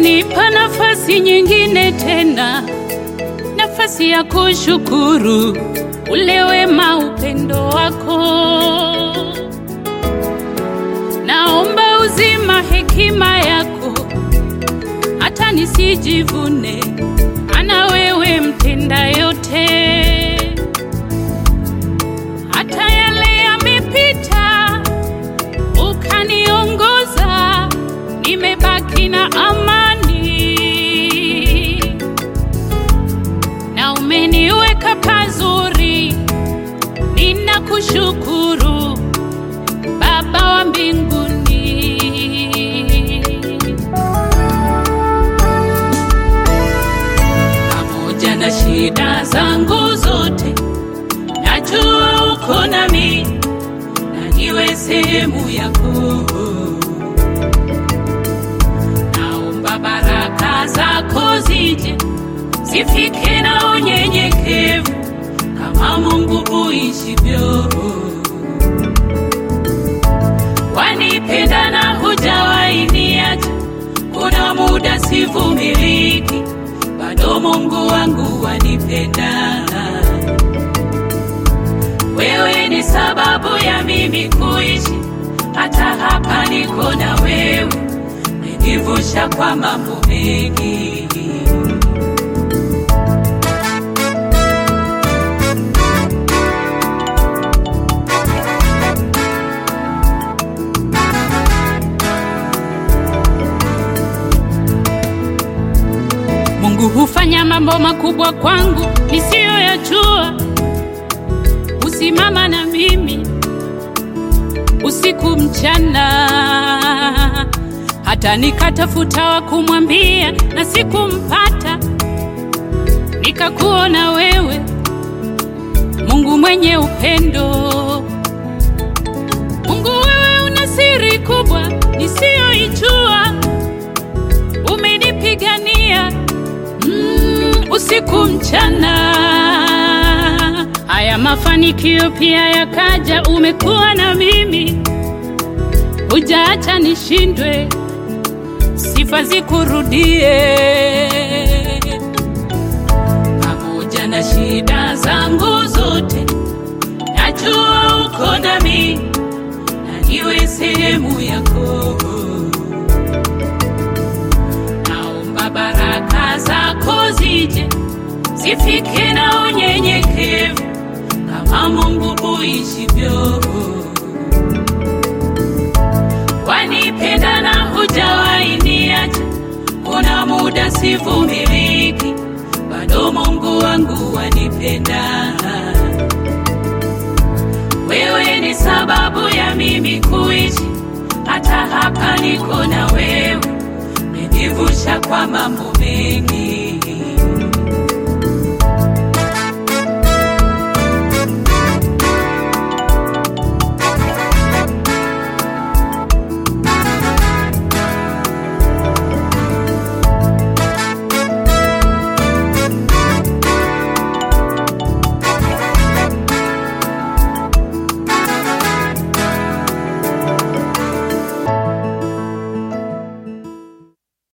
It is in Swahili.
umenipa nafasi nyingine tena, nafasi ya kushukuru ule wema, upendo wako. Naomba uzima, hekima yako, hata nisijivune, ana wewe mtenda yote. Hata yale yamepita, ukaniongoza, nimebaki na amani, na umeniweka pazuri. Ninakushukuru Baba wa mbinguni. pamoja na shida zangu zote, najua uko nami na niwe sehemu yako. Naomba baraka zako zije zifike na unyenyekevu kama Mungu uishivyo. Wanipenda na hujawahi niacha, kuna muda sivumiliki, bado Mungu wangu wanipenda. Wewe ni sababu ya mimi kuishi, hata hapa niko na wewe, menivusha kwa mambo mengi. Mungu hufanya mambo makubwa kwangu nisiyoyajua. Husimama na mimi usiku mchana, hata nikatafuta wa kumwambia na sikumpata. Nikakuona wewe, Mungu mwenye upendo. Mungu, wewe una siri kubwa nisiyoijua, umenipigania mm, usiku mchana. Haya mafanikio pia yakaja, umekuwa na mimi, hujaacha nishindwe, sifa zikurudie. Pamoja na shida zangu zote, najua uko nami na niwe sehemu yako. Naomba baraka zako zije zifike na unyenyekevu kama Mungu uishivyo. Wanipenda na hujawahi niacha, kuna muda sivumiliki, bado Mungu wangu wanipenda. Wewe ni sababu ya mimi kuishi, hata hapa niko na wewe, menivusha kwa mambo mengi.